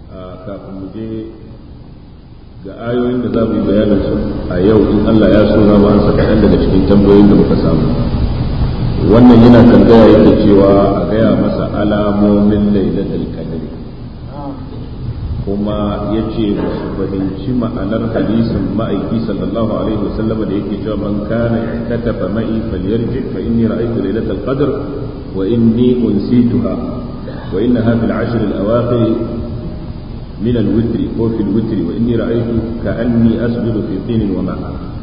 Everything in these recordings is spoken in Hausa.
kafin mu je ga ayoyin da za mu yi bayanin su a yau in Allah ya so za mu ansa kaɗan daga cikin tambayoyin da muka samu wannan yana tambaya yake cewa a gaya masa alamomin lailatul qadr kuma ya ce su fahimci ma'anar hadisin ma'aiki sallallahu alaihi wasallam da yake cewa man kana katafa ma'i falyarji fa inni ra'aytu lailatul qadr wa inni unsituha wa innaha fil ashr al awakhir من الوتر أو في الوتر وإني رأيت كأني أسجد في طين وماء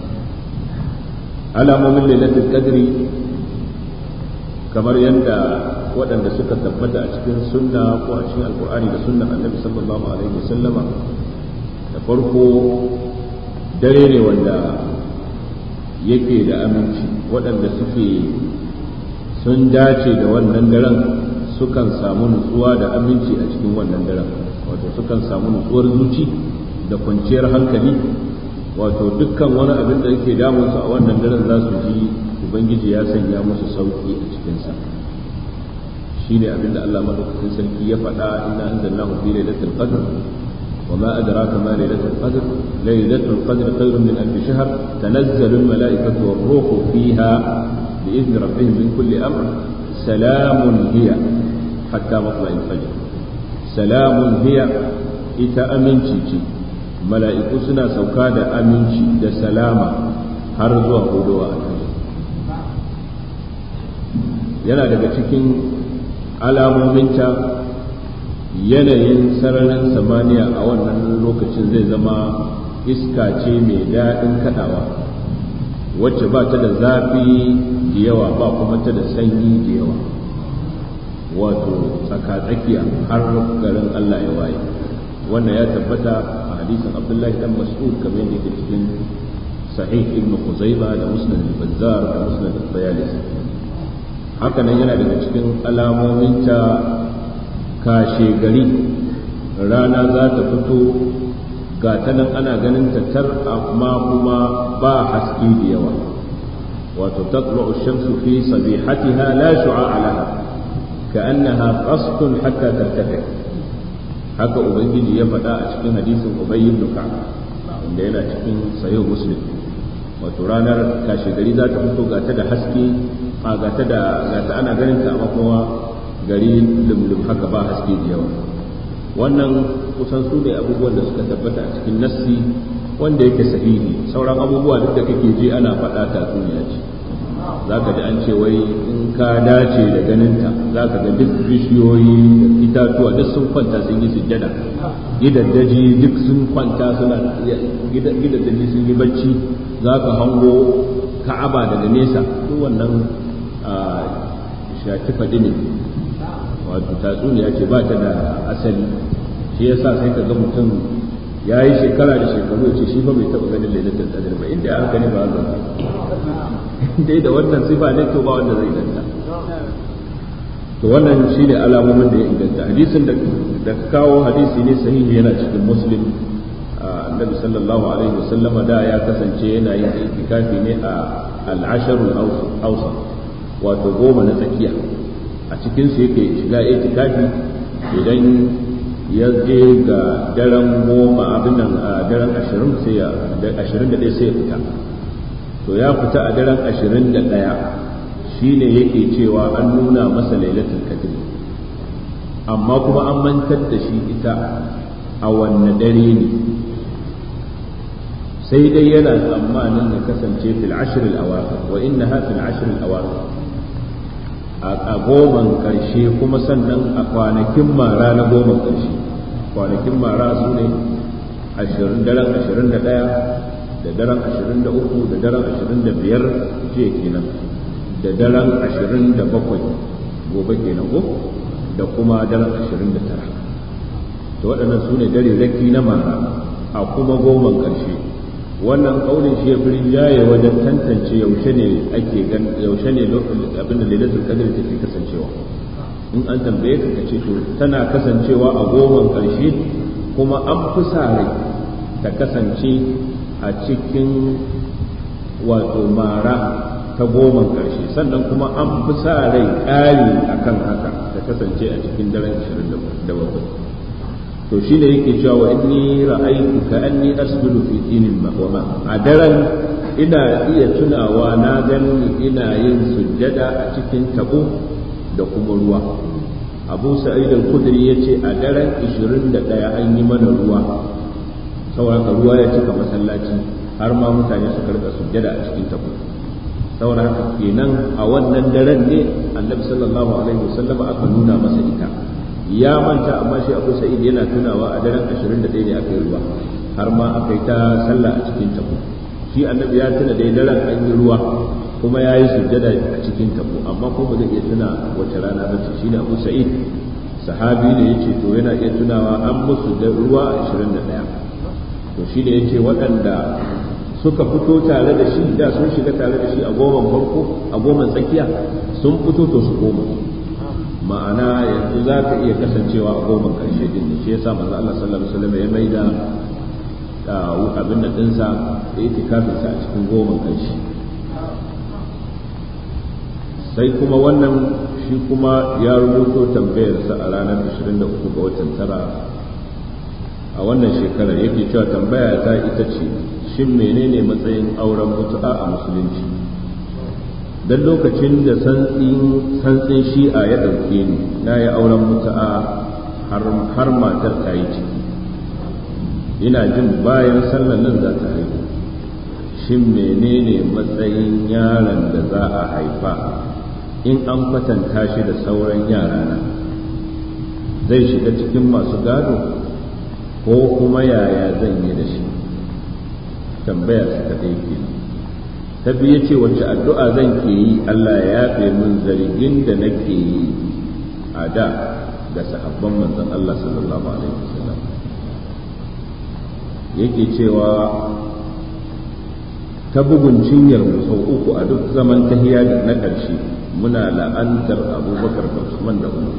على مؤمن ليلة القدر kamar yadda waɗanda suka tabbata a cikin sunna ko a cikin alkur'ani da sunnan annabi sallallahu alaihi wasallama da farko dare ne wanda yake da aminci waɗanda suke sun dace da wannan daren sukan samu nutsuwa da aminci a cikin wannan daren wato sukan samu nutsuwar zuci da kwanciyar hankali wato dukkan wani abin da yake damun su a wannan daren za su ji ubangiji ya sanya musu sauki a cikinsa shine abin da Allah madaukakin sarki ya faɗa inna anzalnahu fi lailatul qadr وما أدراك ما ليلة القدر ليلة القدر خير من ألف شهر تنزل الملائكة والروح فيها بإذن ربهم من كل أمر سلام هي حتى مطلع الفجر salamun hiya ita aminci ce mala'iku suna sauka da aminci da salama har zuwa hudowa a yana daga cikin alamominta yanayin sararin samaniya a wannan lokacin zai zama iska ce mai daɗin kaɗawa wacce ba ta da zafi da yawa ba kuma ta da sanyi da yawa wato tsakatsakiya har garin Allah ya waye wannan ya tabbata a hadisin Abdullahi dan Mas'ud kamar yadda yake cikin sahih ibn Khuzaimah da Musnad al-Bazzar da Musnad al-Bayalisi haka nan yana daga cikin alamomin ta kashe gari rana za ta fito ga ta nan ana ganin ta tar amma kuma ba haske da yawa wato tatlu'u ash-shamsu fi sabihatiha la shu'a laha كأنها قصد حتى ترتفع haka ubangiji ya faɗa a cikin hadisin ubay ibn ka'ab wanda yana cikin sayo muslim wato ranar kashe gari za ta fito ga ta da haske a ga ta da ga ta ana ganin ta amma kuma gari lumlum haka ba haske da yawa wannan kusan su ne abubuwan da suka tabbata a cikin nassi wanda yake sahihi sauran abubuwa duk da kake ji ana faɗa tatsuniya ce za ka ji an ce wai in ka dace da ganinta za ka ga duk bishiyoyi da itatuwa duk sun kwanta sun yi sujjada gidaddaji duk sun kwanta suna gidaddaji sun yi bacci za ka hango ka'aba daga nesa duk wannan shafi faɗi ne wato tatsuniya ce ba ta da asali shi yasa sai ka ga mutum ya yi shekara da shekaru ce shi fa bai taɓa ganin lailatul qadr ba inda ya haka ne ba haka dai da wannan sifa ne to ba wanda zai ganta to wannan shine alamomin da ya inganta hadisin da da kawo hadisi ne sahihi yana cikin muslim annabi sallallahu alaihi wasallama da ya kasance yana yin itikafi ne a al-asharul awsat wato goma na tsakiya a cikin su yake shiga itikafi idan ya je ga daren goma abin nan a daren ashirin sai ya ashirin da ɗaya sai ya fita to ya fita a daren ashirin da ɗaya shi ne yake cewa an nuna masa lailatul qadr amma kuma an mantar da shi ita a wanne dare ne sai dai yana tsammanin ya kasance fil ashr al awakhir wa innaha fil ashr al awakhir a goman karshe kuma sannan a kwanakin mara na goman karshe kwanakin mara su ne daren ashirin da ɗaya da daren ashirin da uku da daren ashirin da biyar jiya kenan da daren ashirin da bakwai gobe kenan ko da kuma daren ashirin da tara to waɗannan su ne dare raki na mara a kuma goman ƙarshe wannan ƙaunin shi ya fi rinjaye wajen tantance yaushe ne ake gan yaushe ne abin da lailatul qadr take kasancewa in an tambaye ka kace to tana kasancewa a goman ƙarshe kuma an fi sa rai ta kasance a cikin wato mara ta goman ƙarshe sannan kuma an fi sa rai ƙari a kan haka ta kasance a cikin daren 27 to shi ne yake cewa wa inni ra'aytu ka anni asjudu fi dinin mahwama a daren ina iya tunawa na gani ina yin sujjada a cikin tabo da kuma ruwa abu sa'id al-khudri yace a daren 21 an yi mana ruwa saboda ruwa ya cika masallaci har ma mutane suka rika sujjada a cikin tabo saboda haka kenan a wannan daren ne annabi sallallahu alaihi wasallam aka nuna masa ita ya manta amma shi abu sa'id yana tunawa a daren 21 ne aka yi ruwa har ma aka yi ta sallah a cikin tabo shi annabi ya tuna dai daren an yi ruwa kuma ya yi sujjada a cikin tabo amma ko ba zai iya tuna wace rana ba ce shine abu sa'id sahabi ne yace to yana iya tunawa an musu da ruwa 21 to shi ne yace waɗanda suka fito tare da shi da sun shiga tare da shi a goman farko a goman tsakiya sun fito to su koma ma'ana yanzu za ka iya kasancewa a goman karshe din ne shi yasa manzo Allah sallallahu alaihi wasallam ya maida abin da dinsa da itikafin sa a cikin goman karshe sai kuma wannan shi kuma ya rubuto tambayar sa a ranar 23 ga watan tara a wannan shekarar yake cewa tambaya ta ita ce shin menene matsayin auren mutu'a a musulunci dan lokacin da santsin shi'a ya ɗauke ni na yi auren mutu'a har matar ta yi ciki ina jin bayan sallar nan za ta haihu shin menene matsayin yaron da za a haifa in an kwatanta shi da sauran yarana zai shiga cikin masu gado ko kuma yaya zan yi da shi tambaya su ta ɗaya kenan ta biyu ce wacce addu'a zan ke yi Allah ya yafe min zargin da nake yi a da ga sahabban manzon Allah sallallahu alaihi wasallam yake cewa ta bugun cinyar mu sau uku a duk zaman tahiya da na ƙarshe muna la'antar abubakar da Usman da Umar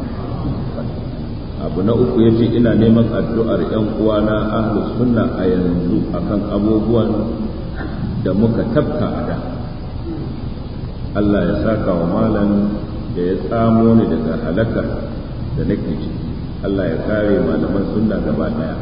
abu na uku ya ce ina neman addu'ar ‘yan uwana ahlus sunna a yanzu akan abubuwan da muka tabka a da Allah ya saka wa malam da ya tsamo ni daga halakar da nake ciki Allah ya kare malaman sunna gaba daya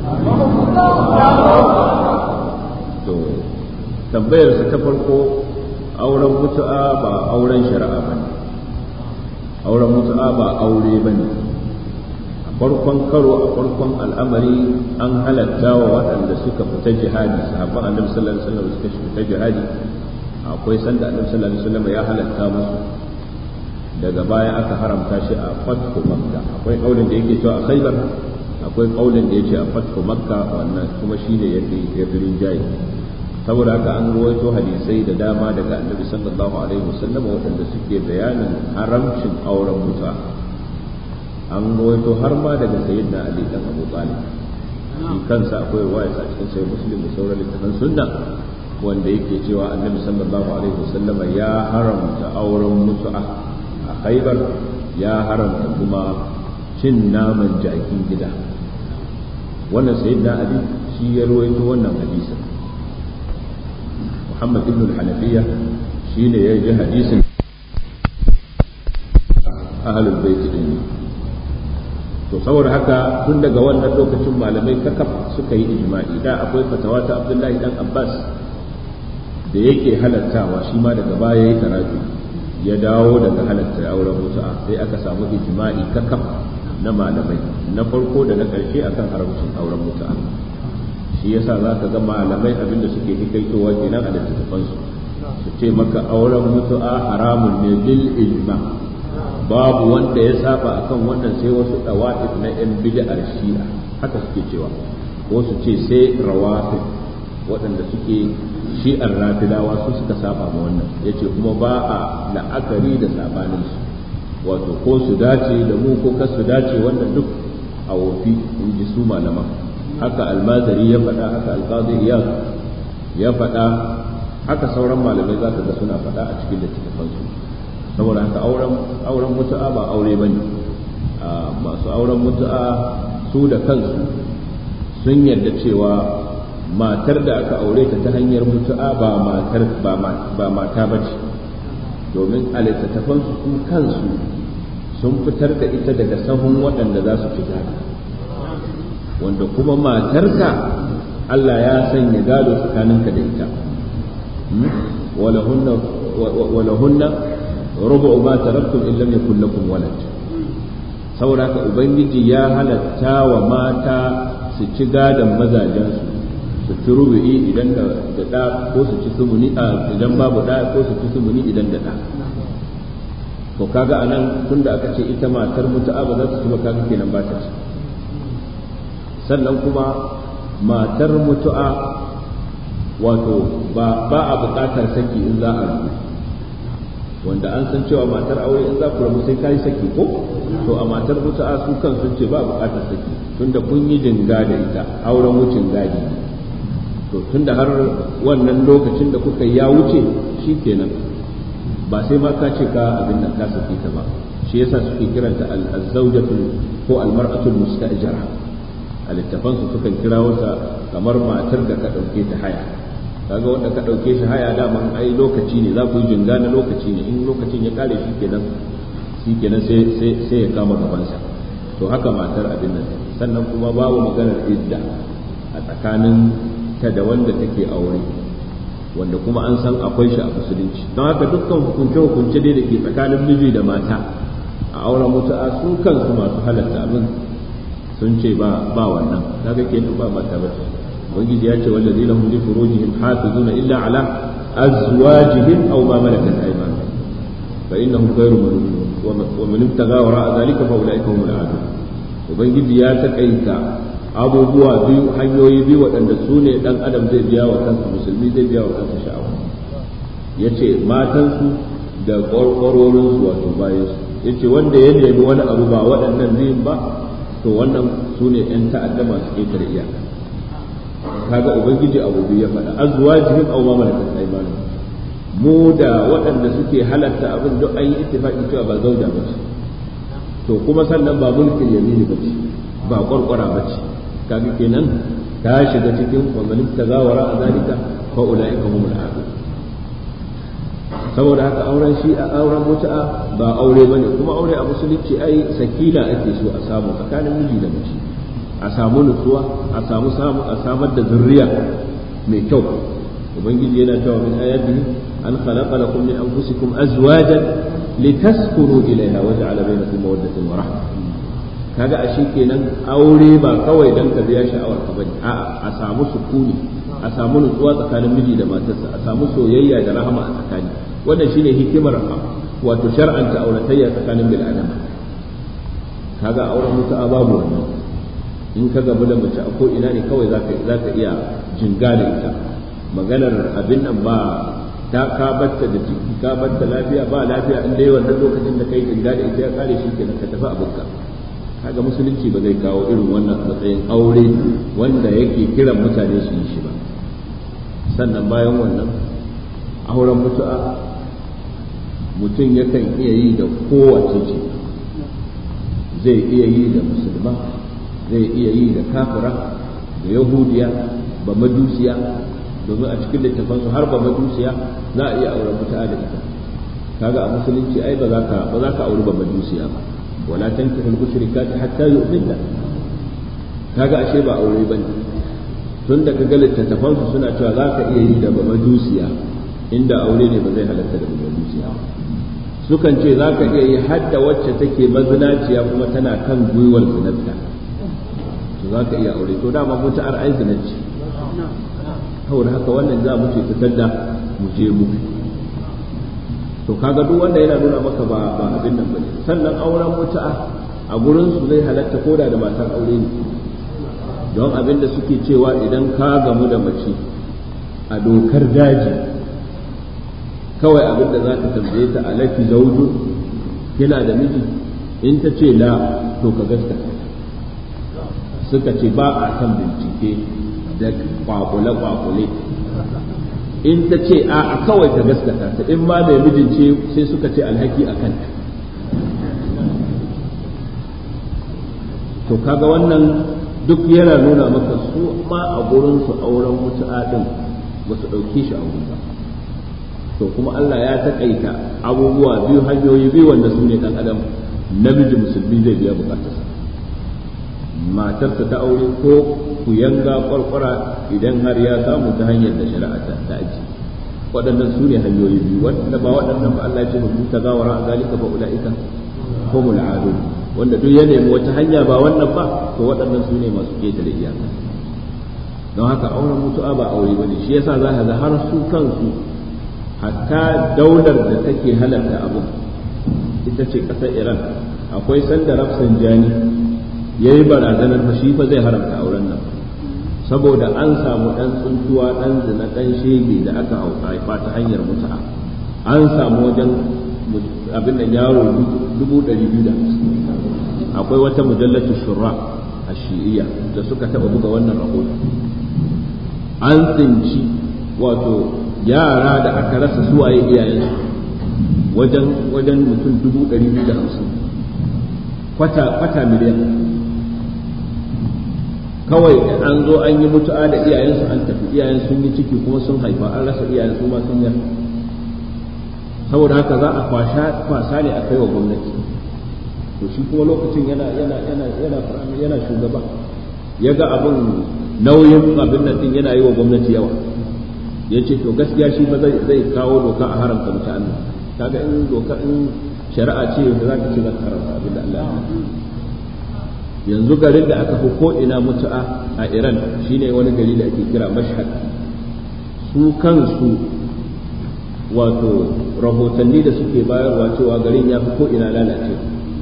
to tambayarsa ta farko auren mutu'a ba auren shari'a ba ne auren mutu'a ba aure ba ne a farkon karo a farkon al'amari an halatta wa waɗanda suka fita jihadi sahabban annabi sallallahu alaihi wasallam suka fita jihadi akwai sanda annabi sallallahu alaihi wasallam ya halatta musu daga baya aka haramta shi a fatku makka akwai kaulin da yake cewa a khaybar akwai kaulin da yake a fatku makka wannan kuma shine yafi yafi rinjaye saboda haka an ruwaito hadisai da dama daga annabi sallallahu alaihi wasallam waɗanda suke bayanin haramcin auren mutuwa an ruwaito har ma daga sayyidina ali dan abu talib shi kansa akwai ruwaya a cikin sahih muslim da sauran littafan sunna wanda yake cewa annabi sallallahu alaihi wasallam ya haramta auren mutu'a a khaybar ya haramta kuma cin naman jakin gida wannan sayyidina ali shi ya ruwaito wannan hadisin Muhammad ibn al-Hanafiya shine ya ji hadisin ahlul bait din to saboda haka tun daga wannan lokacin malamai kakaf suka yi ijma'i da akwai fatawa ta Abdullahi dan Abbas da yake halattawa shi ma daga baya ya karatu ya dawo daga halatta auren mutu'a sai aka samu ijma'i kakaf na malamai na farko da na ƙarshe akan haramcin auren mutu'a shi yasa za ka ga malamai abinda suke hikaitowa kenan a littattafansu su ce maka auren mutu'a haramun ne bil ijma babu wanda ya saba akan wannan sai wasu dawa'if na yan bid'ar shi'a haka suke cewa ko su ce sai rawafid waɗanda suke shi'ar rafidawa su suka saba ma wannan yace kuma ba a la'akari da sabanin su wato ko su dace da mu ko kar su dace wannan duk a wofi in ji su malaman haka almazari ya faɗa haka alƙazi iyad ya faɗa haka sauran malamai za ka ga suna faɗa a cikin littattafansu saboda haka auren auren mutu'a ba aure bane masu auren mutu'a su da kansu sun yarda cewa matar da aka aure ta ta hanyar mutu'a ba matar ba mata bace domin a littattafansu su kansu sun fitar da ita daga sahun waɗanda za su fita wanda kuma matarka Allah ya sanya gado tsakaninka da ita walahunna walahunna rubu'u ma taraktum in lam yakul lakum walad saboda haka ubangiji ya halatta wa mata su ci gadon mazajensu su ci rubu'i idan da da ko su ci sumuni idan babu da ko su ci sumuni idan da da to kaga anan tunda aka ce ita matar mutu'a ba za ta ci ba kaga kenan ba ta ci sannan kuma matar mutu'a wato ba ba a buƙatar saki in za a rabu wanda an san cewa matar aure in za ku rabu sai kai saki ko to a matar mutu'a su kan sun ce ba a buƙatar saki tunda kun yi dinga da ita auren wucin gadi to tunda har wannan lokacin da kuka ya wuce shikenan ba sai ma ka ce ka abin nan ka sake ta ba shi yasa suke kiranta al-zawjatul ko al-mar'atul musta'jara a littafan su sukan kira wata kamar matar da ka dauke ta haya kaga wanda ka dauke shi haya daman ai lokaci ne za ku yi jinga na lokaci ne in lokacin ya kare shi kenan shi kenan sai sai sai ya kama gabansa to haka matar abin nan sannan kuma babu maganar idda a tsakanin ta da wanda take aure wanda kuma an san akwai shi a musulunci don haka dukkan hukunce-hukunce dai da ke tsakanin miji da mata a auren mutu'a su kansu masu halatta abin sun ce ba ba wannan kaga kenan ba mata ba ubangiji ya ce wallazi lahum li furujihim hafizuna illa ala azwajihim aw ma malakat aymanuhum fa innahum ghayru malumin wa man ibtaga wara dhalika fa ulaika humul aadun ubangiji ya takaita abubuwa biyu hanyoyi biyu waɗanda su ne ɗan adam zai biya wa kansa musulmi zai biya wa kansa sha'awa ya ce matansu da ƙwarƙwarorinsu wato bayansu ya ce wanda ya nemi wani abu ba waɗannan biyun ba to wannan su ne ‘yan ta'adda masu ƙetare iyaka kaga ubangiji abu biyu ya faɗa azwajihim aw ma malakat aymanuhum mu da waɗanda suke halatta abin duk an yi ittifaqi cewa ba zauja ba ce to kuma sannan ba mulkin yamini ba ce ba ƙwarƙwara ba ce kaga kenan ta shiga cikin wannan tagawara a zalika fa ulaika humul aadu saboda haka auren shi a auren mutu'a ba aure bane kuma aure a musulunci ai sakina ake so a samu tsakanin miji da mace a samu nutsuwa a samu samu a samar da zurriya mai kyau ubangiji yana cewa min ayatihi an khalaqa lakum min anfusikum azwajan litaskunu ilayha wa ja'ala bainakum mawaddatan wa rahmah kaga a shi kenan aure ba kawai dan ka biya sha'awar ka bane a'a a samu sukuni a samu nutsuwa tsakanin miji da matarsa a samu soyayya da rahama a tsakani wannan shine hikimar wato shar'anta auratayya tsakanin bil adam kaga auren mutu'a babu wannan in ka gamu da mace a ko ina ne kawai zaka zaka iya jinga da ita maganar abin nan ba ta ka batta da ciki ka batta lafiya ba lafiya in dai wannan lokacin da kai jinga da ita ya kare shi kenan ka tafi abinka kaga musulunci ba zai kawo irin wannan matsayin aure wanda yake kiran mutane su yi shi ba sannan bayan wannan auren mutu'a mutum yakan iya yi da kowace ce zai iya yi da musulma zai iya yi da kafira da yahudiya ba majusiya domin a cikin littafansu har ba majusiya za a iya auren mutu'a da ita kaga a musulunci ai ba za ka ba za ka auri ba majusiya ba ولا تنكحوا المشركات حتى يؤمنن kaga ashe ba aure bane tun da kaga littattafan su suna cewa za ka iya yi da majusiya inda aure ne ba zai halatta da majusiya sukan ce za ka iya yi hadda wacce take mazinaciya kuma tana kan gwiwar zinarta to za ka iya aure to dama mutu'ar ai zinarci saboda haka wannan za mu ce fitar da mu je mu to kaga duk wanda yana nuna maka ba ba abin nan bane sannan auren mutu'a a gurin su zai halatta koda da matar aure ne don abin da suke cewa idan ka gamu da mace a dokar daji kawai abin da za ka tambaye ta alaki zauju kina da miji in ta ce la to ka gaskata suka ce ba a kan bincike da kwakule-kwakule in ta ce a kawai ta gaskata ta in ma mai mijin ce sai suka ce alhaki a kanta to kaga wannan duk yana nuna maka su ma a gurin su auren mutu'a din ba su ɗauke shi a wuri ba to kuma Allah ya taƙaita abubuwa biyu hanyoyi biyu wanda su ne ɗan adam namiji musulmi zai biya bukatarsa matarsa ta aure ko ku yanga kwarkwara idan har ya samu ta hanyar da shari'a ta aji waɗannan su ne hanyoyi biyu wanda ba waɗannan ba Allah ya ce mutum ta gawara a zalika ba ula'ika humul adun wanda duk ya nemi wata hanya ba wannan ba to waɗannan su ne masu ketare iyaka don haka auren mutu'a ba aure bane shi yasa za ka ga har su kansu hatta daular da take halarta abu ita ce ƙasar Iran akwai sanda Rafsanjani ya yi barazanar fa shi fa zai haramta auren nan saboda an samu ɗan tsuntuwa ɗan zina ɗan shege da aka haifa ta hanyar mutu'a an samu wajen abin da yaro dubu ɗari biyu da akwai wata mujallatu shura a shi'iyya da suka taɓa buga wannan rahoto an tsinci wato yara da aka rasa suwaye iyayensu wajen wajen mutum dubu ɗari biyu da hamsin kwata miliyan kawai an zo an yi mutu'a da iyayensu an tafi iyayen sun yi ciki kuma sun haifa an rasa iyayen su ma sun yar saboda haka za a kwasa ne a kai wa gwamnati to shi kuma lokacin yana yana yana yana yana shugaba ya ga abin nauyin abin nan din yana yi wa gwamnati yawa ya ce to gaskiya shi ba zai zai kawo doka a haramta mutane kaga in doka in shari'a ce da za ka ce za ka haramta abin da Allah ya yanzu garin da aka fi ko ina mutu'a a Iran shine wani gari da ake kira Mashhad su kansu wato rahotanni da suke bayarwa cewa garin ya fi ko ina lalacewa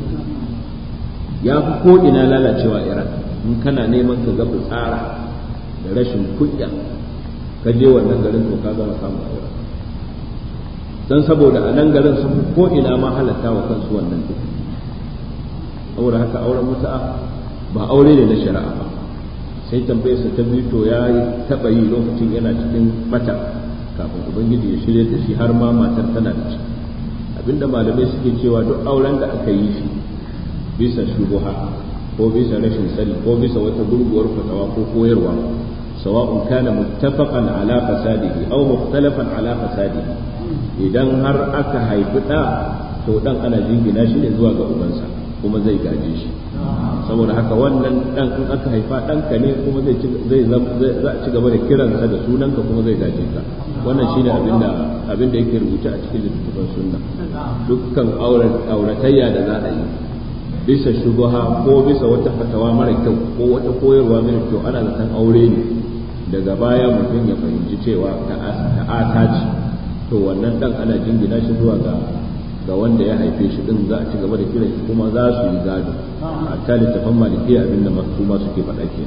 ya fi ko ina lalacewa Iran in kana neman ka ga tsara da rashin kunya ka je wannan garin to ka gama samun Iran dan saboda a nan garin sun fi ko ina ma halatta wa kansu wannan duk saboda haka auren mutu'a ba aure ne na shari'a ba sai tambayarsa ta biyu to ya taɓa yi lokacin yana cikin bata kafin ubangiji ya shirya da shi har ma matar tana da ciki abinda malamai suke cewa duk auren da aka yi shi bisa shubuha ko bisa rashin sani ko bisa wata gurguwar fatawa ko koyarwa sawa'un kana muttafaqan ala fasadihi aw mukhtalafan ala fasadihi idan har aka haifi da to dan ana jingina shi ne zuwa ga ubansa kuma zai gaje shi saboda haka wannan dan in aka haifa ɗanka ne kuma zai zai za a ci gaba da kiransa da sunanka kuma zai gaje ka wannan shine abinda abinda yake rubuce a cikin littattafan sunna dukkan auratayya da za a yi bisa shubuha ko bisa wata fatawa mara kyau ko wata koyarwa mara kyau ana zaton aure ne daga baya mutum ya fahimci cewa ta'ata ce to wannan dan ana jingina shi zuwa ga ga wanda ya haife shi din za a ci gaba da kiran shi kuma za su yi gado a ta littafan malikiya abinda su ma suke faɗa ke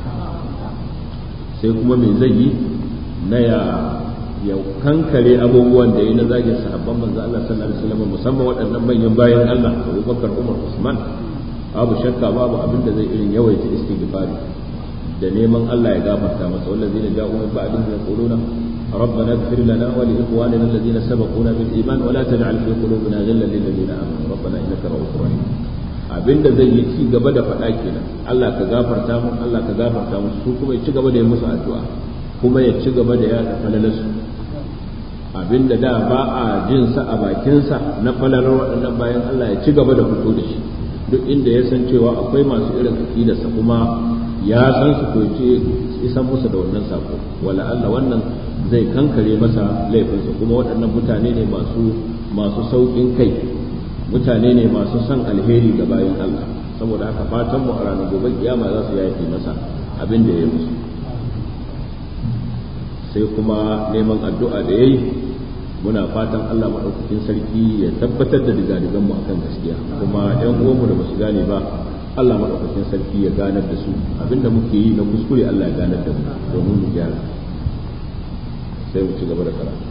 sai kuma me zai yi na ya ya kankare abubuwan da yi na zagin sahabban manzo Allah sallallahu alaihi wasallam musamman waɗannan manyan bayan Allah Abubakar Umar Usman babu shakka babu abin da zai irin yawaita istighfari da neman Allah ya gafarta masa wallazina ja'u min ba'dihim yaquluna ربنا اغفر لنا ولإخواننا الذين سبقونا بالإيمان ولا تجعل في قلوبنا غلا للذين آمنوا ربنا إنك رؤوف رحيم abinda zai yi ci gaba da faɗa kenan Allah ka gafarta mu Allah ka gafarta mu su kuma ya ci gaba da yi musu addu'a kuma ya ci gaba da yaɗa falalarsu abinda da ba a jin sa a bakinsa na falalar waɗannan bayan Allah ya ci gaba da fito da shi duk inda ya san cewa akwai masu irin aqidarsa kuma ya san su ko ce isan musu da wannan sako wala Allah wannan zai kankare masa laifinsa kuma waɗannan mutane ne masu masu sauƙin kai mutane ne masu son alheri ga bayan Allah saboda haka fatan mu a ranar gobe kiyama za su yafe masa abin da ya musu sai kuma neman addu'a da yayi muna fatan Allah maɗaukakin sarki ya tabbatar da digadigan mu akan gaskiya kuma ƴan uwanmu da basu gane ba Allah maɗaukakin sarki ya ganar da su abinda muke yi na kuskure Allah ya ganar da mu domin mu gyara sai mu ci gaba da karatu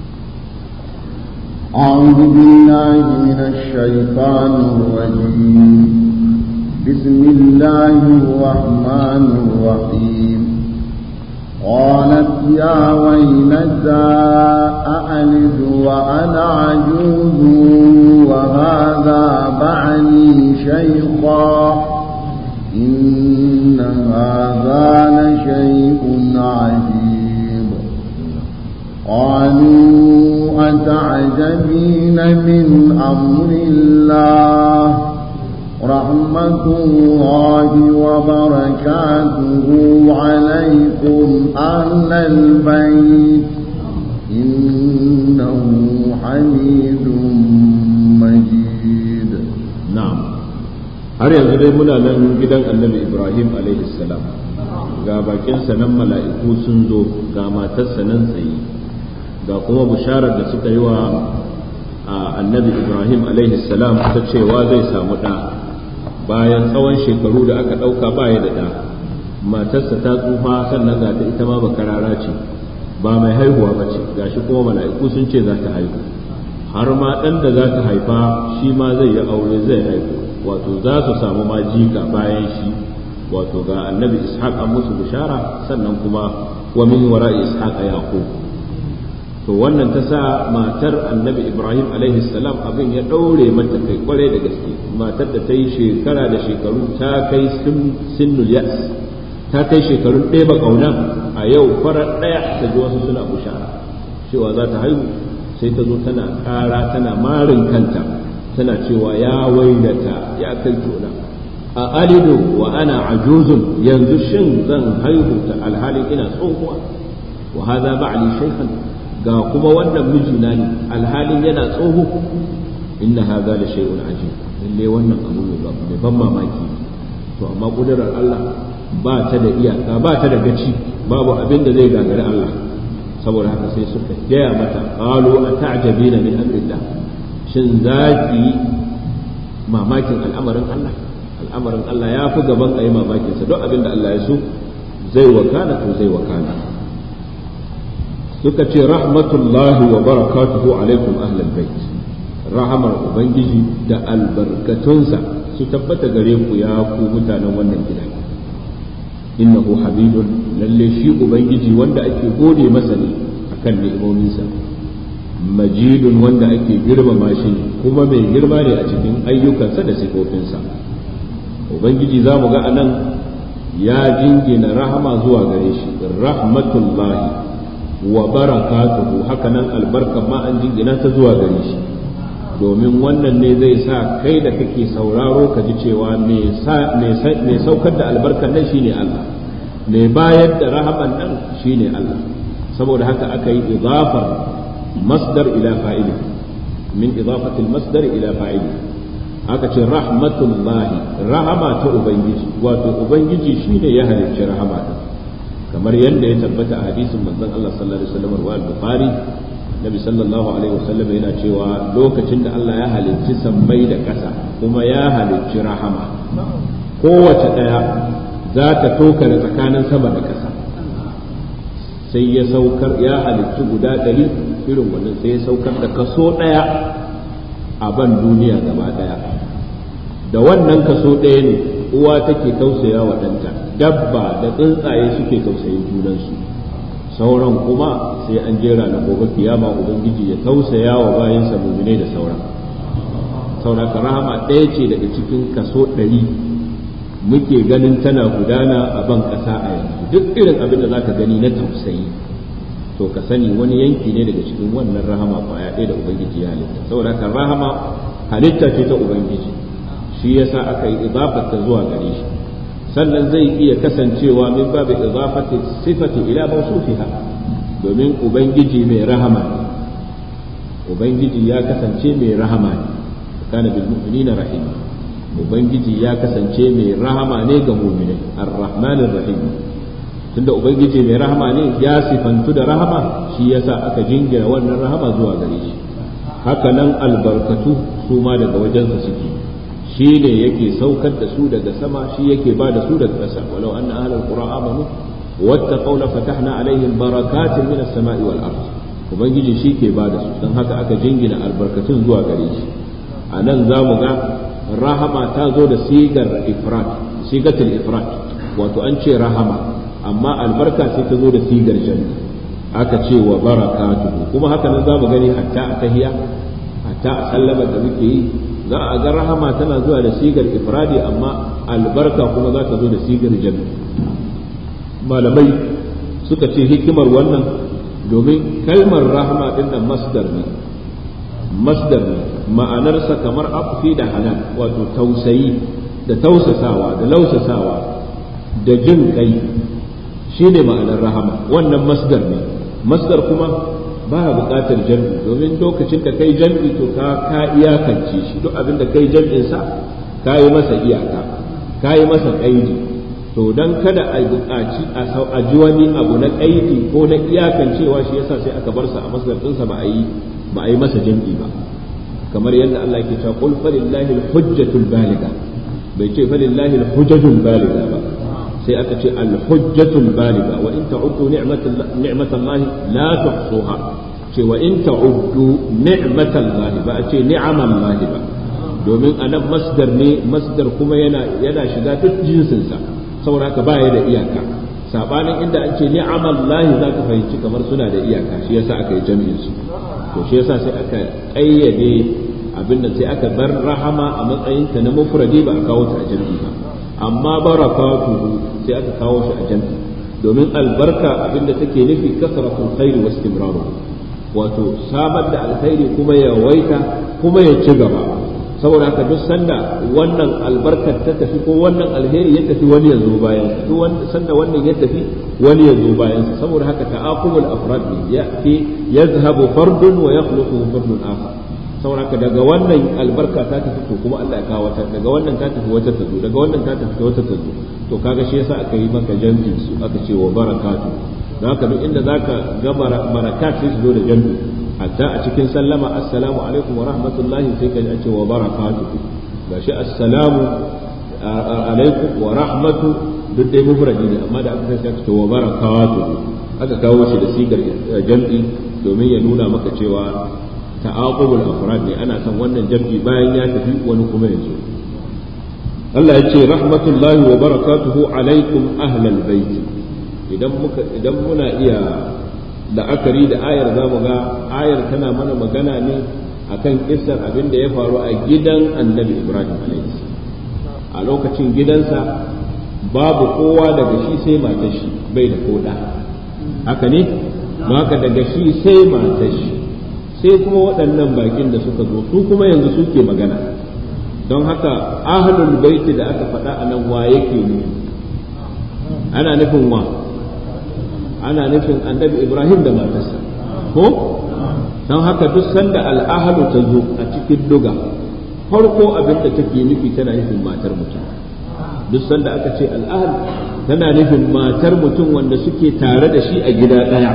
أعوذ بالله من الشيطان الرجيم بسم الله الرحمن الرحيم قالت يا ويلتى أألد وأنا عجوز وهذا بعلي شيخا إن هذا لشيء عجيب قالوا أتعجبين من أمر الله رحمة ورحمة الله وبركاته عليكم أهل البيت إنه حميد مجيد na'am har yanzu dai muna nan gidan annabi ibrahim alaihi salam ga bakinsa nan mala'iku sun zo ga matarsa nan tsaye ga kuma bisharar da suka yi wa annabi ibrahim alaihi salam ta cewa zai samu ɗa bayan tsawon shekaru da aka ɗauka baya da ɗa matarsa ta tsufa sannan ga ta ita ma bakarara ce ba mai haihuwa ba ce gashi kuma mala'iku sun ce za ta haihu har ma ɗan da za ta haifa shi ma zai yi aure zai haihu wato za su samu ma jika bayan shi wato ga annabi ishaq an musu bishara sannan kuma wa min wara'i ishaq yaqub to wannan ta sa matar annabi ibrahim alaihi salam abin ya ɗaure mata kai kwarai da gaske matar da ta yi shekara da shekaru ta kai sinnul yas ta kai shekarun ɗaya ba ƙauna a yau farar ɗaya ta ji wasu suna bushara cewa za ta haihu sai ta zo tana ƙara tana marin kanta tana cewa ya wailata ya kai tona a alidu wa ana ajuzun yanzu shin zan haihu ta alhalin ina tsohuwa wa hadha ba'li shaykhan ga kuma wannan mijina ne alhalin yana tsoho inna hadha la shay'un ajib lalle wannan abu mai ban mamaki to amma kudurar Allah ba ta da iyaka ba ta da gaci babu abin da zai gagari Allah saboda haka sai suka gaya mata qalu ata'jabina min amrillah shin zaki mamakin al'amarin Allah al'amarin Allah ya fi gaban ayi mamakin sa duk abin da Allah ya so zai wakana to zai wakana suka ce rahmatullahi wa barakatuhu alaikum ahlal bait rahamar ubangiji da albarkatunsa su tabbata gare ku ya ku mutanen wannan gida innahu habibun lalle shi ubangiji wanda ake gode masa ne akan ni'imominsa majidun wanda ake girmama shi kuma mai girma ne a cikin ayyukansa da sifofinsa ubangiji za mu ga anan ya jingina rahama zuwa gare shi rahmatullahi wa barakatuhu hakanan albarkan ma an jingina ta zuwa gare shi domin wannan ne zai sa kai da kake sauraro ka ji cewa mai saukar da albarkan nan shine Allah mai bayar da rahaman nan shine Allah saboda haka aka yi idafar masdar ila fa'ili min idafati masdar ila fa'ili aka ce rahmatullahi rahama ta ubangiji wato ubangiji shine ya halicci rahama din kamar yadda ya tabbata a hadisin manzon Allah sallallahu alaihi wasallam wa al-bukhari nabi sallallahu alaihi wasallam yana cewa lokacin da Allah ya halicci sammai da ƙasa kuma ya halicci rahama kowace ɗaya za ta toka da tsakanin sama da ƙasa sai ya saukar ya halicci guda ɗari irin wannan sai ya saukar da kaso ɗaya a ban duniya gaba ɗaya da wannan kaso ɗaya ne uwa take tausaya wa ɗanta dabba da tsuntsaye suke tausayin junansu sauran kuma sai an jera na gobe kiyama ubangiji ya tausaya wa bayansa muminai da sauran sauraka rahama ɗaya ce daga cikin kaso ɗari muke ganin tana gudana a ban ƙasa a yanzu duk irin abin da zaka gani na tausayi to ka sani wani yanki ne daga cikin wannan rahama kwaya ɗaya da ubangiji ya halitta sauraka rahama halitta ce ta ubangiji shi yasa aka yi idafarta zuwa gare shi sannan zai iya kasancewa min babu idafati sifati ila mawsufiha domin ubangiji mai rahama ne ubangiji ya kasance mai rahama ne kana bil mu'minina rahima ubangiji ya kasance mai rahama ne ga mu'minai ar-rahmanir rahim tunda ubangiji mai rahama ne ya sifantu da rahama shi yasa aka jingina wannan rahama zuwa gare shi haka nan albarkatu su ma daga wajensa suke shi ne yake saukar da su daga sama shi yake ba da su daga ƙasa walau anna ahlul qura amanu wattaqaw la fatahna alaihim barakatin minas sama'i wal ard ubangiji shi ke ba da su don haka aka jingina albarkatun zuwa gare shi a nan za mu ga rahama ta zo da sigar ifrat sigatul ifrat wato an ce rahama amma albarka sai ta zo da sigar janna aka ce wa barakatuhu kuma haka nan za mu gani hatta a tahiya hatta a sallama da muke yi za a ga rahama tana zuwa da sigar ifradi amma albarka kuma za ta zo da sigar jami malamai suka ce hikimar wannan domin kalmar rahama din nan masdar ne masdar ne ma'anarsa kamar afi da hanan wato tausayi da tausasawa da lausasawa da jin kai shine ma'anar rahama wannan masdar ne masdar kuma ba buƙatar jam'i domin lokacin da kai jam'i to ka ka iyakance shi duk abin da kai jam'in sa ka yi masa iyaka ka yi masa kaidi to dan kada a buƙaci a ji wani abu na kaidi ko na iyakancewa shi yasa sai aka bar sa a masdar ɗinsa ba a yi ba a yi masa jam'i ba kamar yadda Allah yake cewa qul falillahi al-hujjatul baligha bai ce falillahi al-hujjatul baligha ba sai aka ce al-hujjatul baligha wa in ta'uddu ni'matallahi la tuhsuha ce wa in ta'uddu ni'matallahi ba a ce ni'amallahi ba domin anan masdar ne masdar kuma yana yana shiga duk jinsin sa saboda haka baya da iyaka sabanin inda an ce ni'amallahi zaka fahimci kamar suna da iyaka shi yasa aka yi jami'in su to shi yasa sai aka ƙayyade abin da sai aka bar rahama a matsayin ta na mufradi ba a kawo ta a jami'i ba amma barakatuhu sai aka kawo shi a jami'i domin albarka abin da take nufi kasratul khairi wa istimraru wato samar da alkhairi kuma ya waita kuma ya ci gaba saboda haka duk sanda wannan albarkar ta tafi ko wannan alheri ya tafi wani ya zo bayan duk sanda wannan ya tafi wani ya zo bayan saboda haka ta'aqubul afrad ne ya fi yazhabu fardun wa yakhluqu fardun akhar saboda haka daga wannan albarka ta tafi to kuma Allah ya kawo ta daga wannan ta tafi wata ta zo daga wannan ta tafi wata ta zo to kaga shi yasa aka yi maka jam'in su aka ce wa barakatu don haka duk inda zaka ga barakat sai su zo da jam'i hatta a cikin sallama assalamu alaikum wa rahmatullahi sai ka ce wa barakatuhu gashi assalamu alaikum wa rahmatu duk dai mufradi ne amma da aka sai aka ce wa barakatuhu aka kawo shi da sigar jam'i domin ya nuna maka cewa ta'aqubul afrad ne ana son wannan jam'i bayan ya tafi wani kuma yanzu Allah ya ce rahmatullahi wa barakatuhu alaikum ahlal bait idan muka idan muna iya la'akari da ayar za mu ga ayar tana mana magana ne akan kissar abin da ya faru a gidan annabi ibrahim a lokacin gidansa babu kowa daga shi sai matar shi bai da koda haka ne haka daga shi sai matar shi sai kuma waɗannan bakin da suka zo su kuma yanzu suke magana don haka ahlul baiti da aka faɗa a nan wa yake ne ana nufin wa ana nufin annabi ibrahim da matarsa ko don haka duk sanda al'ahalu ta zo a cikin duga farko abin da take nufi tana nufin matar mutum duk sanda aka ce al'ahal tana nufin matar mutum wanda suke tare da shi a gida ɗaya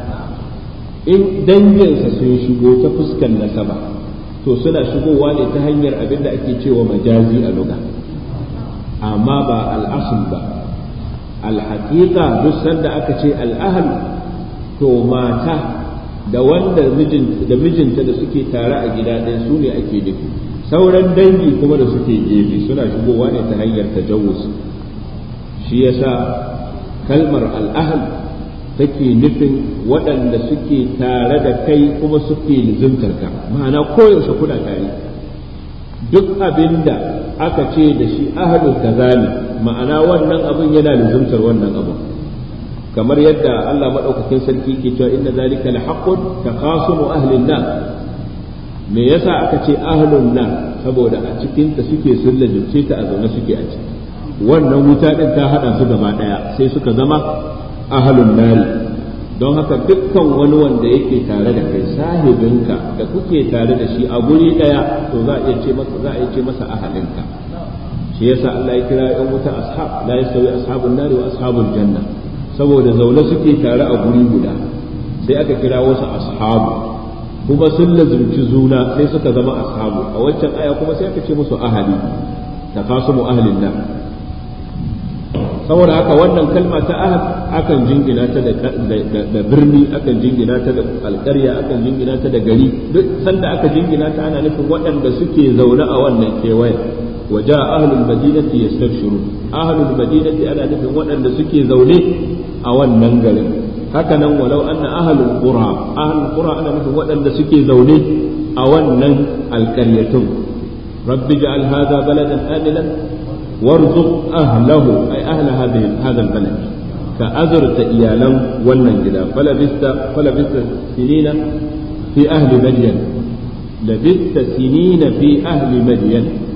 in danginsa sun shigo ta fuskar nasaba to suna shigowa ne ta hanyar abin da ake cewa majazi a luga amma ba al'asul ba alhaƙiƙa duk sanda aka ce al'ahal to mata da wanda da mijinta da suke tare a gida ɗaya su ne ake nufi sauran dangi kuma da suke gefe suna shigowa ne ta hanyar tajawuz shi yasa kalmar al'ahal take nufin waɗanda suke tare da kai kuma suke lizimtar ka ma'ana koyaushe kuna tare duk abinda aka ce da shi ahalul kazali ma'ana wannan abin yana lizimtar wannan abin kamar yadda Allah maɗaukakin sarki ke cewa inna zalika la haqqun taqasumu ahlin nar me yasa aka ce ahlun nar saboda a cikin ta suke sullajince ta a zaune suke a ciki wannan wuta din ta hada su gaba daya sai suka zama ahlun nari don haka dukkan wani wanda yake tare da kai sahibinka da kuke tare da shi a guri daya to za a iya ce masa za a iya ce masa ahalinka shi yasa Allah ya kira yan wuta ashab la yasawi ashabun nari wa ashabul janna saboda zaune suke tare a guri guda sai aka kira wasu ashabu kuma sun lazumci zuna sai suka zama ashabu a wancan aya kuma sai aka ce musu ahali takasumu ahlin nan saboda haka wannan kalma ta ahad akan jingina ta da birni akan jingina ta da alƙarya akan jingina ta da gari duk sanda aka jingina ta ana nufin waɗanda suke zaune a wannan kewayen وجاء أهل المدينة يستبشرون أهل المدينة أنا نفهم وأن سكي زولي أو الننجل هكذا ولو أن أهل القرى أهل القرى أنا نفهم وأن سكي زولي أو النن القرية رب اجعل هذا بلدا آمنا وارزق أهله أي أهل هذه هذا البلد كأزرت إيالا والننجلا فلبست فلبست سنين في أهل مدين لبثت سنين في أهل مدين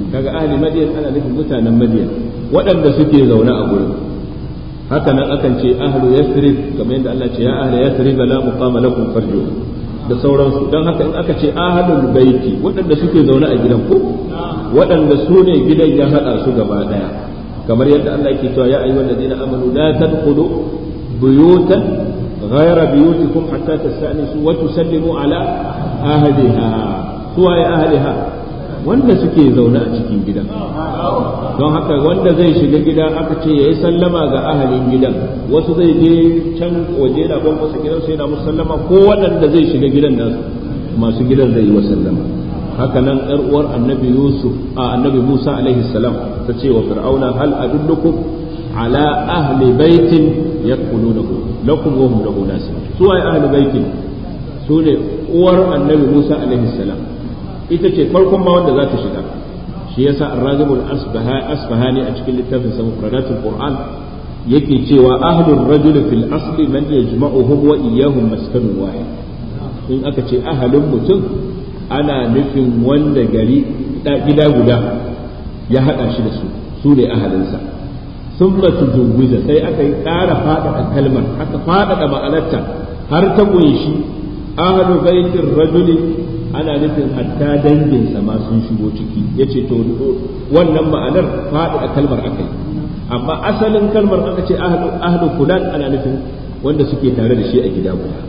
kaga ahli madiyan ana nufin mutanen madiyan waɗanda suke zaune a gurin haka nan akan ce ahlu yathrib kamar yadda Allah ce ya ahli yathrib la muqama lakum farju da sauransu don haka in aka ce ahlul baiti waɗanda suke zaune a gidan ko waɗanda su ne gidan ya haɗa su gaba ɗaya kamar yadda Allah yake cewa ya ayyuhal ladina amanu la tadkhulu buyutan ghayra buyutikum hatta tasta'nisu wa tusallimu ala ahliha suwa ya ahliha wanda suke zaune a cikin gidan don haka wanda zai shiga gida aka ce yayi sallama ga ahalin gidan wasu zai je can waje na ban wasu gidan sai na musallama ko waɗanda zai shiga gidan nasu masu gidan zai yi wa sallama haka nan yar uwar annabi yusuf a annabi musa alaihi salam ta ce wa fir'auna hal adullukum ala ahli baitin yakulunahu lakum wa hum lahu nasibun su ay ahli baitin su ne uwar annabi musa alaihi salam ita ce farkon ma wanda za ta shiga shi yasa ar-ragibul asbahani a cikin littafin sa mufradatul qur'an yake cewa ahlur rajul fil asli man yajma'uhum wa iyyahum maskanun wahid in aka ce ahalin mutum ana nufin wanda gari gida guda ya haɗa shi da su su ne ahalinsa sun masu juguza sai aka yi ƙara faɗaɗa kalmar aka faɗaɗa ma'anarta har ta ƙunshi ahalu baitin rajuli ana nufin hatta danginsa ma sun shigo ciki ya ce to wannan ma'anar faɗaɗa kalmar aka yi amma asalin kalmar aka ce ahlu fulan ana nufin wanda suke tare da shi a gida guda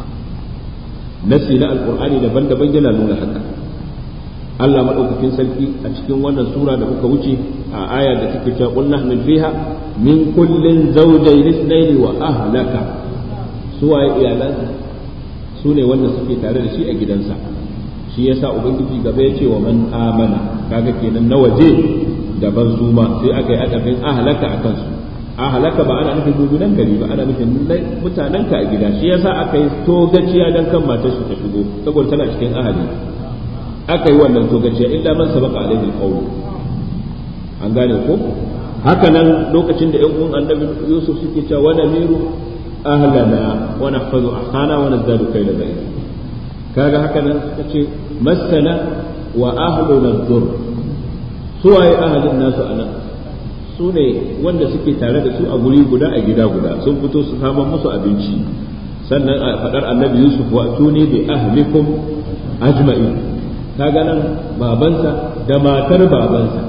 nasi na alkur'ani daban-daban yana nuna haka Allah madaukakin sarki a cikin wannan sura da muka wuce a aya da take cewa qul nahmil fiha min kullin zawjayn ithnayn wa ahlaka suwaye iyalan su ne wanda suke tare da shi a gidansa shi yasa ubangiji gaba ya ce wa man amana kaga kenan na waje daban su ma sai aka yi adabin ahlaka akan su ahlaka ba ana nufin dudunan gari ba ana nufin mutanenka a gida shi yasa aka yi togaciya dan kan matar shi ta shigo saboda tana cikin ahali aka yi wannan togaciya illa man sabaka alaihi alqawl an gane ko haka nan lokacin da ƴan uwan annabi Yusuf suke cewa wa namiru ahlana wa nahfazu ahsana wa nazdadu kayla bayt kaga haka nan suka ce masana wa ahluna dhur suwaye ahalin nasu anan su ne wanda suke tare da su a guri guda a gida guda sun fito su saman musu abinci sannan a faɗar annabi yusuf wa tuni bi ahlikum ajma'i kaga nan babansa da matar babansa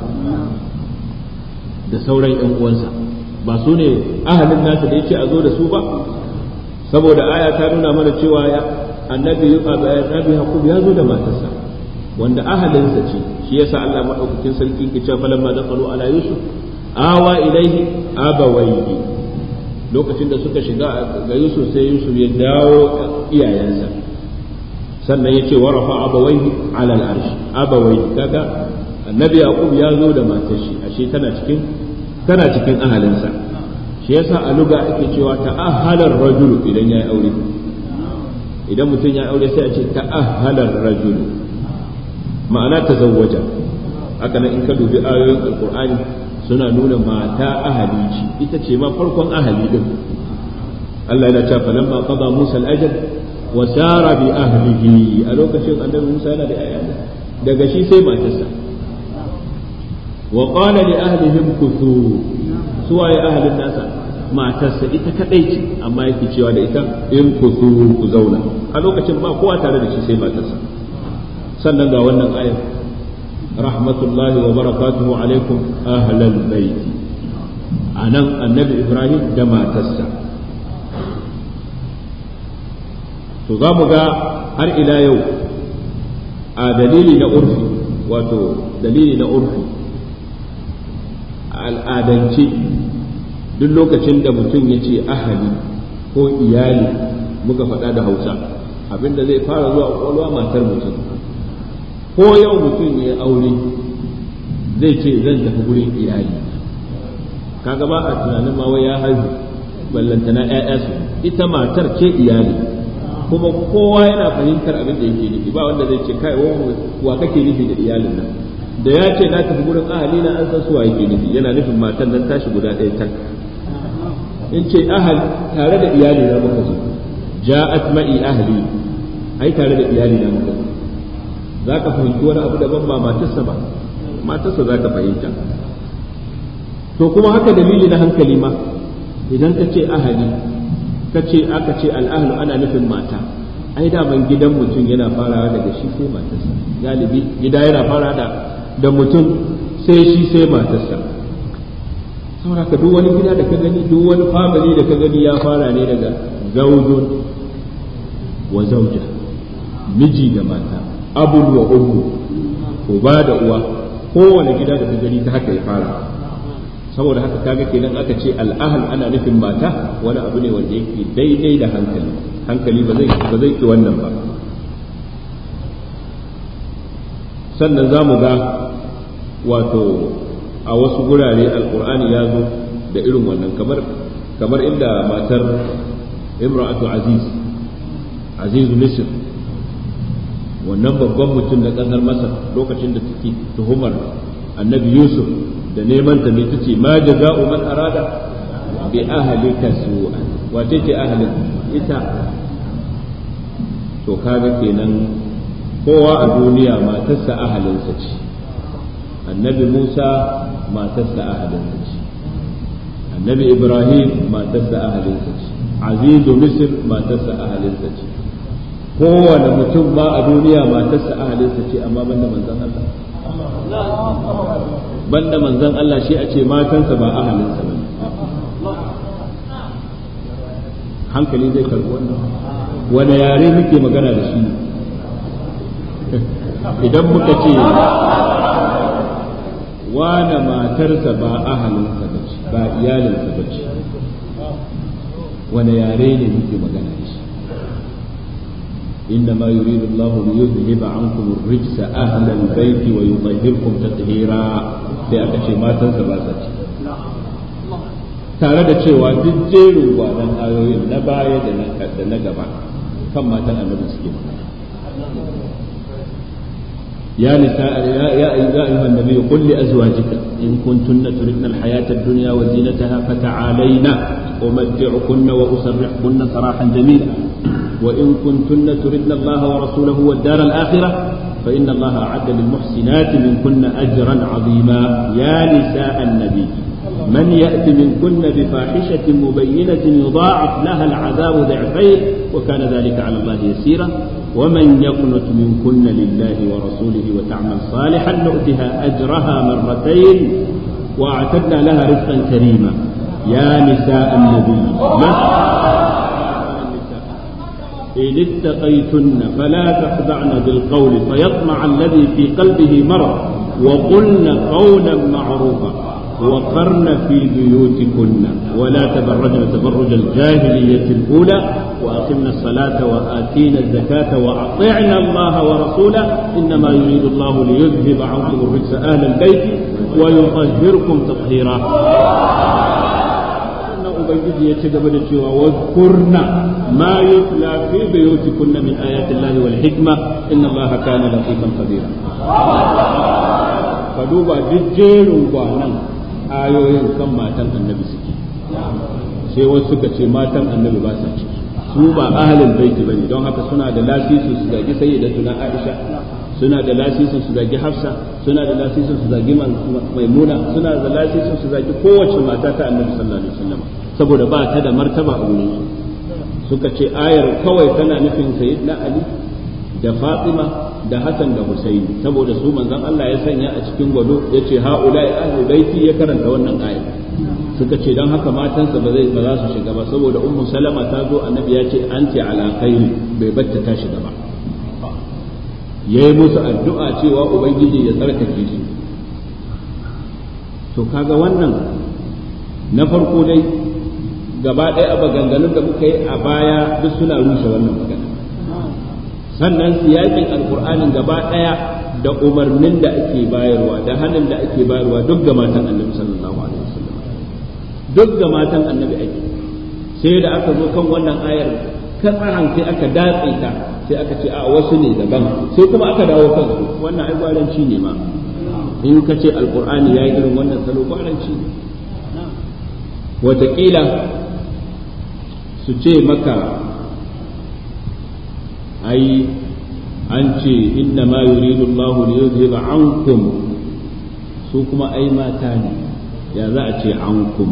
da sauran yan uwansa ba su ne ahalin nasa da yace a zo da su ba saboda aya ta nuna mana cewa ya annabi annabi yaqub ya zo da matarsa wanda ahalinsa ce shi yasa Allah madaukakin sarki ke cewa falamma daqalu ala yusuf awa ilaihi abawaihi lokacin da suka shiga ga Yusuf sai Yusuf ya dawo iyayensa sannan ya ce wa rafa abawaihi ala al'arshi abawaihi kaga annabi yaqub ya zo da matar shi ashe tana cikin tana cikin ahalinsa shi yasa a luga ake cewa ta'ahhalar rajulu idan ya aure idan mutum ya aure sai a ce ta'ahhalar rajulu ma'ana tazawwaja haka nan in ka dubi ayoyin alqur'ani suna nuna mata ahali ce ita ce ma farkon ahali din Allah yana cewa falamma qada Musa al-ajal wa sara bi ahlihi a lokacin annabi Musa yana da ayyana daga shi sai matarsa wa qala li ahlihim kuthu suwaye ahlin nasa matarsa ita kadai ce amma yake cewa da ita in kuthu ku zauna a lokacin ba kowa tare da shi sai matarsa sannan ga wannan ayar رحمة الله وبركاته عليكم أهل البيت أنا النبي إبراهيم دما تسع تزامغا هر إلى يوم دليل نعرفي wato dalili na urfi al'adance duk lokacin da mutum ya ce ahali ko iyali muka faɗa da hausa abinda zai fara zuwa ƙwaƙwalwa matar mutum ko yau mutum ya aure zai ce zan tafi gurin iyali kaga ba a tunanin ma wai ya haihu ballantana ƴaƴa su ita matar ce iyali kuma kowa yana fahimtar abin da yake nufi ba wanda zai ce kai wa kake nufi da iyalin nan da ya ce na tafi gurin ahali na an san suwa yake nufi yana nufin matan nan tashi guda ɗaya tak in ce ahal tare da iyali na muka zo ja'at ma'i ahli ai tare da iyali na muka zo za ka fahimci wani abu daban ba matarsa ba matarsa za ka fahimta to kuma haka dalili na hankali ma idan ka ce ahali ka ce aka ce al'ahlu ana nufin mata ai daman gidan mutum yana farawa daga shi sai matarsa galibi gida yana fara da da mutum sai shi sai matarsa saboda ka duk wani gida da ka gani duk wani family da ka gani ya fara ne daga zaujun wa zauja miji da mata abun wa ummu uba da uwa kowane gida da ka gani ta haka ya fara saboda haka kaga kenan aka ce al'ahal ana nufin mata wani abu ne wanda yake daidai da hankali hankali ba zai ba zai ki wannan ba sannan za mu ga wato a wasu gurare alkur'ani ya zo da irin wannan kamar kamar inda matar imra'atu aziz azizu misr wannan babban mutum na ƙasar masar lokacin da take tuhumar annabi yusuf da neman ta mai tace ma jaza'u man arada bi ahlika su'an wace ce ahlin ita to kaga kenan kowa a duniya matarsa ahalinsa ce annabi musa matarsa ahalinsa ce annabi ibrahim matarsa ahalinsa ce azizu misr matarsa ahalinsa ce kowane mutum ma a duniya matarsa ahalinsa ce amma banda manzon Allah banda manzon Allah shi a ce matansa ba ahalinsa ba hankali zai karbi wannan wani yare muke magana da shi idan muka ce wane matarsa ba ahalinsa ba ce ba iyalinsa ba ce wani yare ne muke magana da shi إنما يريد الله ليذهب عنكم الرجس أهل البيت ويطهركم تطهيرا sai aka ce matansa ba sa ci tare da cewa duk jerin gwanan ayoyin na baya da na gaba kan matan annabi suke magana يا نساء يا يا أيها النبي قل لأزواجك إن كنتن تردن الحياة الدنيا وزينتها فتعالين أمتعكن وأسرحكن سراحا جميلا وإن كنتن تردن الله ورسوله والدار الآخرة فإن الله أعد للمحسنات منكن أجرا عظيما يا نساء النبي من يأت منكن بفاحشة مبينة يضاعف لها العذاب ضعفين وكان ذلك على الله يسيرا ومن يقنت منكن لله ورسوله وتعمل صالحا نؤتها أجرها مرتين وأعتدنا لها رزقا كريما يا نساء النبي إن اتقيتن فلا تخضعن بالقول فيطمع الذي في قلبه مرض وقلن قولا معروفا وقرن في بيوتكن ولا تبرجن تبرج الجاهلية الأولى وأقمنا الصلاة وآتينا الزكاة وأطعنا الله ورسوله إنما يريد الله ليذهب عنكم الرجس أهل البيت ويطهركم تطهيرا ubangiji ya ci gaba da cewa wadkurna ma yutla fi buyutikunna min ayati llahi wal hikma inna allaha kana latifan khabira ka duba duk jerin gwanan ayoyin kan matan annabi suke sai wasu suka ce matan annabi ba sa ciki su ba ahlul baiti bane don haka suna da lasisi su zagi sayyidatuna Aisha suna da lasisin su zagi Hafsa suna da lasisin su zagi Maimuna suna da lasisin su zagi kowace mata ta annabi sallallahu alaihi wasallam saboda ba ta da martaba a wurin suka ce ayar kawai tana nufin sayyidina Ali da Fatima da Hassan da Husaini saboda su manzon Allah ya sanya a cikin gwado ya ce haula ya ahli baiti ya karanta wannan ayar suka ce don haka matansa ba zai ba za su shiga ba saboda ummu salama ta zo annabi ya ce anti ala khairi bai batta ta shiga ba yayi musu addu'a cewa ubangiji ya tsarkake su to kaga wannan na farko dai gaba ɗaya a maganganun da muka yi a baya duk suna rushe wannan magana sannan siyakin alkur'anin gaba ɗaya da umarnin da ake bayarwa da hannun da ake bayarwa duk ga matan annabi sallallahu alaihi wasallam duk ga matan annabi ake sai da aka zo kan wannan ayar katsaran sai aka datse ta sai aka ce a wasu ne daban sai kuma aka dawo kansu wannan ai gwaranci ne ma in ka ce alkur'ani ya yi irin wannan salo gwaranci ne wataƙila su ce maka ai an ce inna ma yuridu Allah li yuzhiba ankum su kuma ai mata ne ya za a ce ankum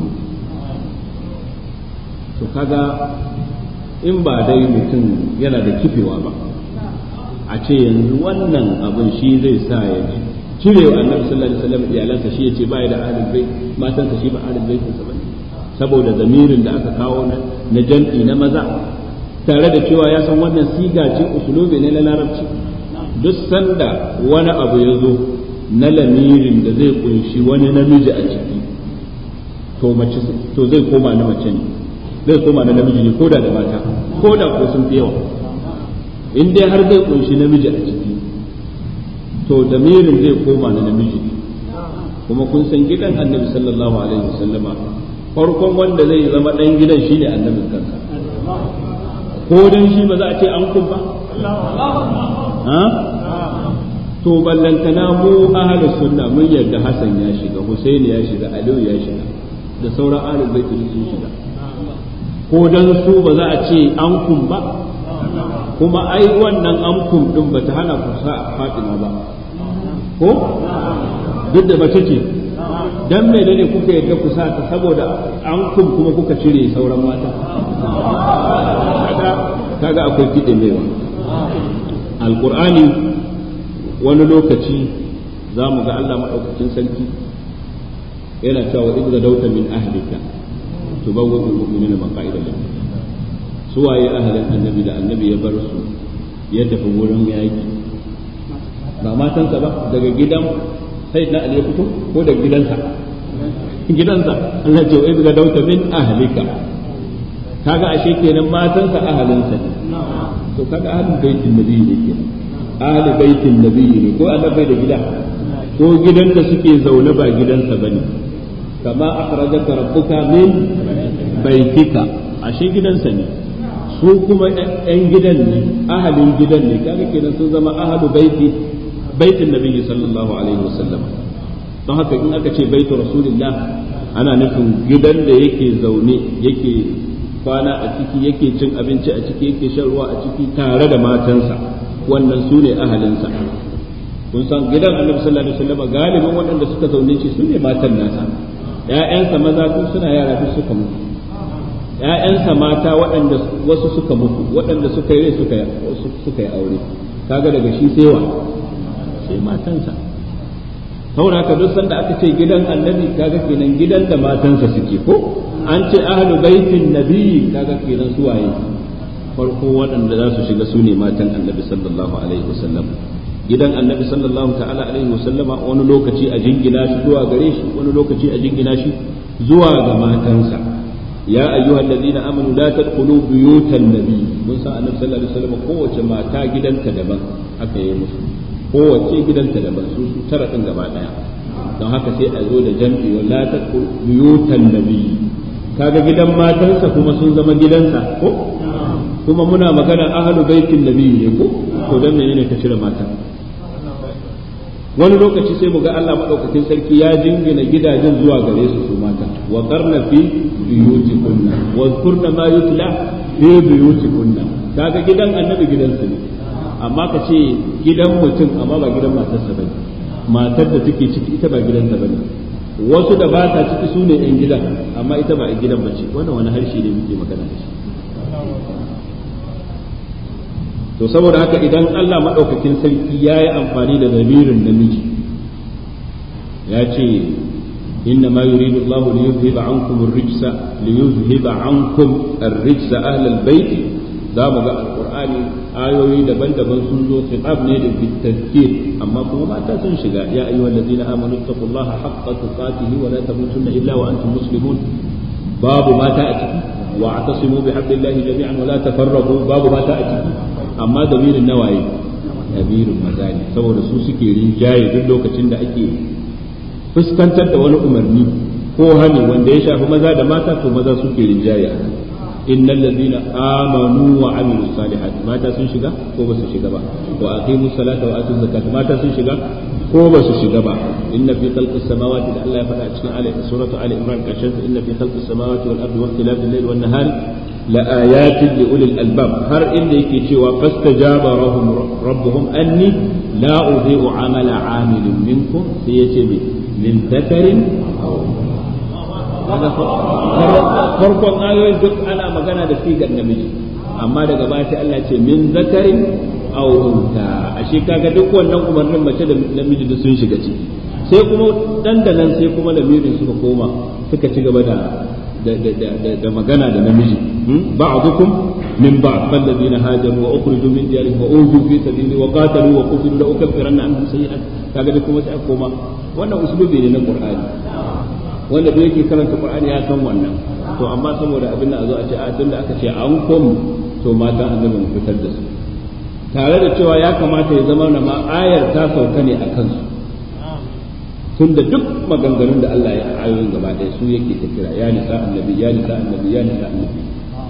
to kaga in ba dai mutum yana da kifewa ba a ce yanzu wannan abin shi zai sa ya cire wa annabi sallallahu alaihi wasallam iyalansa shi yace ba ya da ahlul bait matansa shi ba ahlul bait sa bane saboda zamirin da aka kawo na jam'i na maza tare da cewa ya san wannan siga ce usulubi ne na larabci duk sanda wani abu ya zo na lamirin da zai kunshi wani namiji a ciki to mace to zai koma na mace ne zai koma na namiji ne koda da mata koda ko sun fi yawa in dai har zai kunshi namiji a ciki to damirin zai koma na namiji ne kuma kun san gidan annabi sallallahu alaihi wasallama farkon wanda zai zama dan gidan shine annabin kansa ko dan shi ba za a ce an kun ba ha to ballantana mu ahlus sunna mun yarda Hassan ya shiga Husaini ya shiga Aliyu ya shiga da sauran ahlul bait sun shiga ko dan su ba za a ce an kun ba kuma ai wannan an kun din bata hana ku sa Fatima ba ko duk da mace ce dan me ne kuka yarda ku sa ta saboda an kun kuma kuka cire sauran mata kaga akwai kiɗe mewa alqur'ani wani lokaci za mu ga Allah maɗaukakin sarki yana cewa in gadauta min ahlika tubawwi al-mu'minina maqa'ida lahum suwaye ahalin annabi da annabi ya bar su ya tafi wurin yaki ba matansa ba daga gidan sai na ali ya fito ko daga gidansa gidansa Allah ce wa ga dauta min ahlika kaga ashe kenan matansa ahalinsa ne to kaga ahlul baitin nabi ne kenan ahlul baitin nabi ne ko annabi da gida ko gidan da suke zaune ba gidansa bane kama akhrajaka rabbuka min baitika ashe gidansa ne su kuma ‘yan gidan ne ahalin gidan ne kaga kenan sun zama ahalu baiti baitin nabi sallallahu alaihi wasallam don haka in aka ce baitu rasulillah ana nufin gidan da yake zaune yake kwana a ciki yake cin abinci a ciki yake shan ruwa a ciki tare da matansa wannan su ne ahalinsa kun san gidan annabi sallallahu alaihi wasallam galibin waɗanda suka zaune shi su ne matan nasa ‘ya'yansa maza tun suna yara duk suka mutu ‘ya'yansa mata waɗanda wasu suka mutu waɗanda suka yi suka suka yi aure kaga daga shi sai wa sai matansa saboda haka duk sanda aka ce gidan annabi kaga kenan gidan da matansa suke ko an ce ahlu baitin nabi kaga kenan su waye farko waɗanda za su shiga su ne matan annabi sallallahu alaihi wasallam gidan annabi sallallahu ta'ala alaihi wasallama wani lokaci a jingina shi zuwa gare shi wani lokaci a jingina shi zuwa ga matansa يا أيها الذين آمنوا لا تدخلوا بيوت النبي من سأل النبي صلى الله عليه وسلم قوة ما تا جدا تدبا haka yi musu kowace gidanta da su su tara din gaba daya don haka sai a zo da jam'i wala ta buyutan nabi kaga gidan matansa kuma sun zama gidansa ko kuma muna magana ahlu baitin nabi ne ko to dan menene ka cire mata wani lokaci sai mu ga Allah madaukakin sarki ya jingina gidajen zuwa gare su su mata wa qarna fi buyutikunna wa zkurna ma yutla fi buyutikunna kaga gidan annabi gidansu ne amma ka ce gidan mutum amma ba gidan matarsa bane matar da take ciki ita ba gidanta bane wasu da ba ta ciki su ne yan gidan amma ita ba yan gidan bace wannan wani harshe ne muke magana da shi to saboda haka idan Allah maɗaukakin sarki ya yi amfani da zamirin namiji ya ce inna ma yuridu Allah li yuzhiba ankum ar-rijsa li yuzhiba ankum ar-rijsa ahlal bait za mu ga alqur'ani ayoyi daban-daban sun zo khitab ne da bitazkir amma kuma mata sun shiga ya ayyuhal ladina amanu taqullaha haqqa tuqatihi wa la tamutunna illa wa antum muslimun babu mata a ciki wa atasimu bihablillahi jami'an wa la tafarraqu babu mata a ciki amma damirin nawaye damirin maza ne saboda su suke rinjaye duk lokacin da ake fuskantar da wani umarni ko hani wanda ya shafi maza da mata to maza suke rinjaye innal ladina amanu wa amilu salihat mata sun shiga ko ba su shiga ba wa aqimu salata wa atu zakat mata sun shiga ko ba su shiga ba inna fi khalqis samawati da Allah ya faɗa a cikin ali suratu ali imran karshen inna fi khalqis samawati wal ardi wa ikhtilafil layli wan nahari لآيات لأولي الألباب هر إن يكي فاستجاب ربهم ربهم أني لا أضيء عمل عامل منكم سيتبي min zakarin farkon ayoyin duk ana magana da sigar namiji amma daga baya sai Allah ce min zakarin aw unta ashe kaga duk wannan umarnin mace da namiji duk sun shiga ciki sai kuma dandanan sai kuma lamirin suka koma suka ci gaba da da magana da namiji ba'dukum min ba'd falladhina hajaru wa ukhriju min diyarihim wa uzu fi sabili wa qatalu wa qutilu la ukaffiranna anhum sayi'at kaga duk kuma sai koma wannan uslubi ne na qur'ani wanda da yake karanta qur'ani ya san wannan to amma saboda abin da a zo a ce a tunda aka ce an kom to mata an zama mu fitar da su tare da cewa ya kamata ya zama na ma ayar ta sauka ne a kansu tunda duk maganganun da Allah ya ayoyin gaba ɗaya su yake ta kira ya nisa annabi ya nisa annabi ya nisa annabi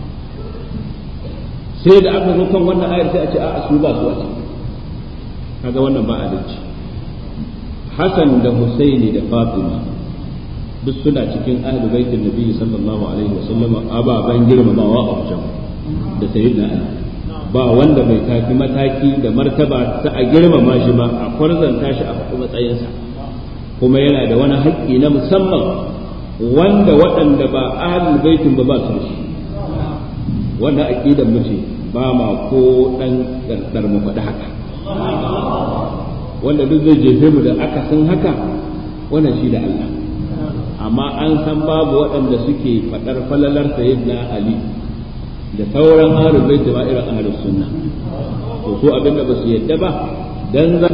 sai da aka zo kan wannan ayar sai a ce a su ba su a ce kaga wannan ba adalci Hassan da Husaini da Fatima duk suna cikin ahlu baitin nabi sallallahu alaihi wa sallam ababan girmamawa a wajen da sayyidina Ali ba wanda bai tafi mataki da martaba ta a girmama shi ba a kwarzanta shi a faɗi matsayinsa kuma yana da wani haƙƙi na musamman wanda waɗanda ba ahlul baitin ba ba su da shi wannan aqidar mu ce ba ma ko dan dardar mu faɗi haka wanda duk zai jefe mu da akasin haka wannan shi da Allah amma an san babu waɗanda suke faɗar falalar sayyidina Ali da sauran ahlul bait ba irin ahlus sunna to su abinda ba su yadda ba dan